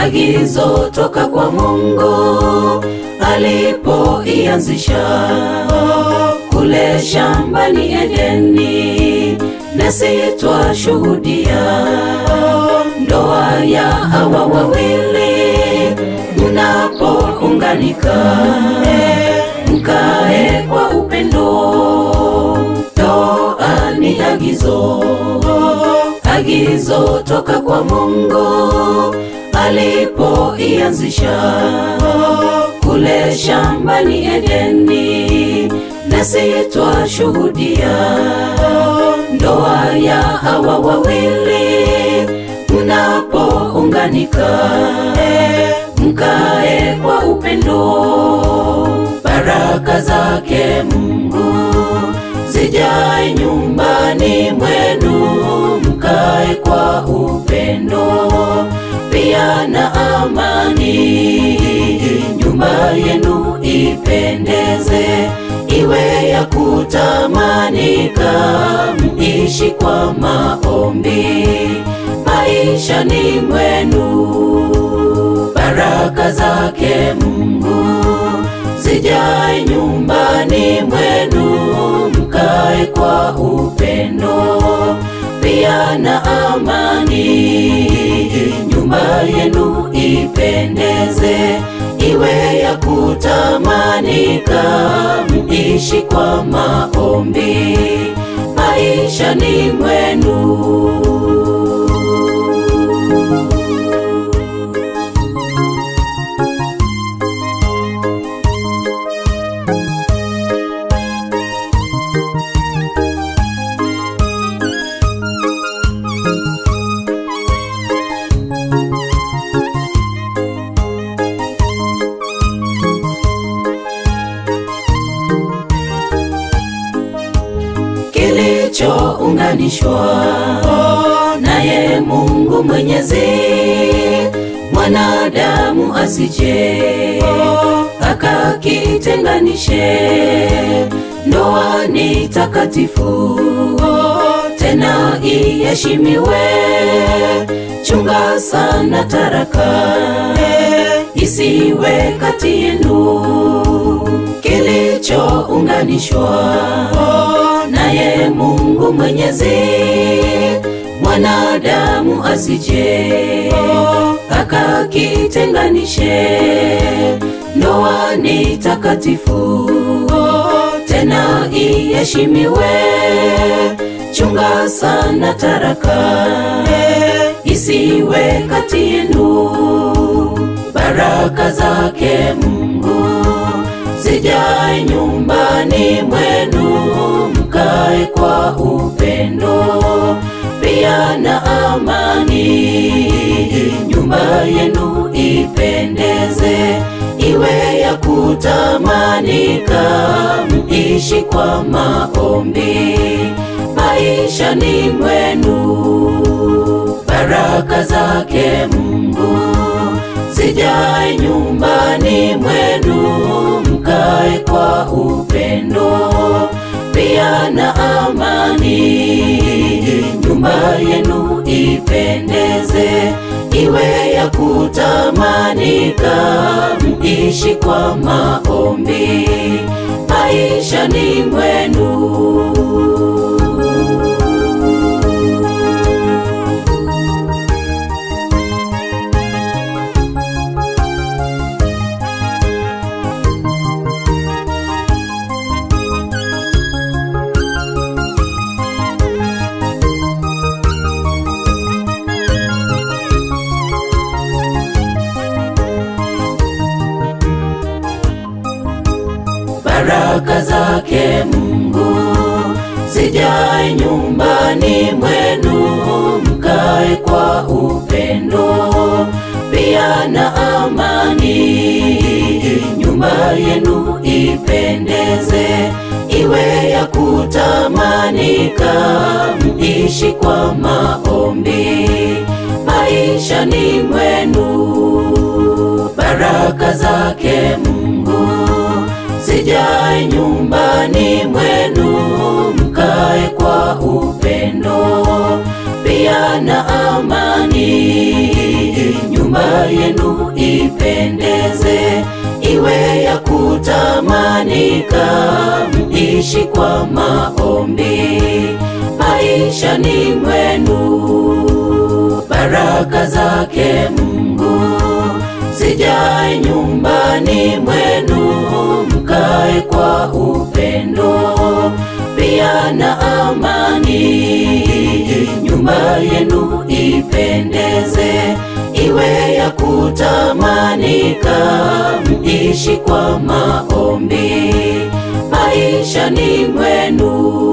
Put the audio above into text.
agizo toka kwa Mungu alipoianzisha kule shambani Edeni, nasi twashuhudia ndoa ya hawa wawili mnapounganika, mkae kwa upendo. Ndoa ni agizo, agizo toka kwa Mungu alipoianzisha kule shambani Edeni, nasi twashuhudia ndoa ya hawa wawili mnapounganika, mkae kwa upendo. Baraka zake Mungu zijae nyumbani mwenu, mkae kwa upendo pia na amani. Nyumba yenu ipendeze, iwe ya kutamanika, mishi kwa maombi maishani mwenu. Baraka zake Mungu zijae nyumbani mwenu, mkae kwa upendo pia na amani. Nyumba yenu ipendeze, iwe ya kutamanika, mishi kwa maombi maishani mwenu. kilichounganishwa naye Mungu Mwenyezi, mwanadamu asije akakitenganishe. Ndoa ni takatifu, tena iheshimiwe. Chunga sana taraka isiwe kati yenu, kilichounganishwa naye Mungu Mwenyezi, mwanadamu asije akakitenganishe. Ndoa ni takatifu, tena iheshimiwe. Chunga sana taraka isiwe kati yenu. Baraka zake Mungu zijae nyumbani mwenu, mkae kwa upendo pia na amani. Nyumba yenu ipendeze, iwe ya kutamanika, mishi kwa maombi maishani mwenu. Baraka zake Mungu zijae nyumbani mwenu, mkae kwa upendo pia na amani. Nyumba yenu ipendeze, iwe ya kutamanika, mishi kwa maombi maishani mwenu. baraka zake Mungu zijae nyumbani mwenu, mkae kwa upendo pia na amani. Nyumba yenu ipendeze, iwe ya kutamanika, mishi kwa maombi maishani mwenu. Baraka zake Mungu zijae nyumbani mwenu, mkae kwa upendo pia na amani. Nyumba nyumba yenu ipendeze, iwe ya kutamanika, mishi kwa maombi maishani mwenu. Baraka zake Mungu zijae nyumbani mwenu, mkae kwa upendo pia na amani. Nyumba yenu ipendeze, iwe ya kutamanika, mishi kwa maombi maishani mwenu.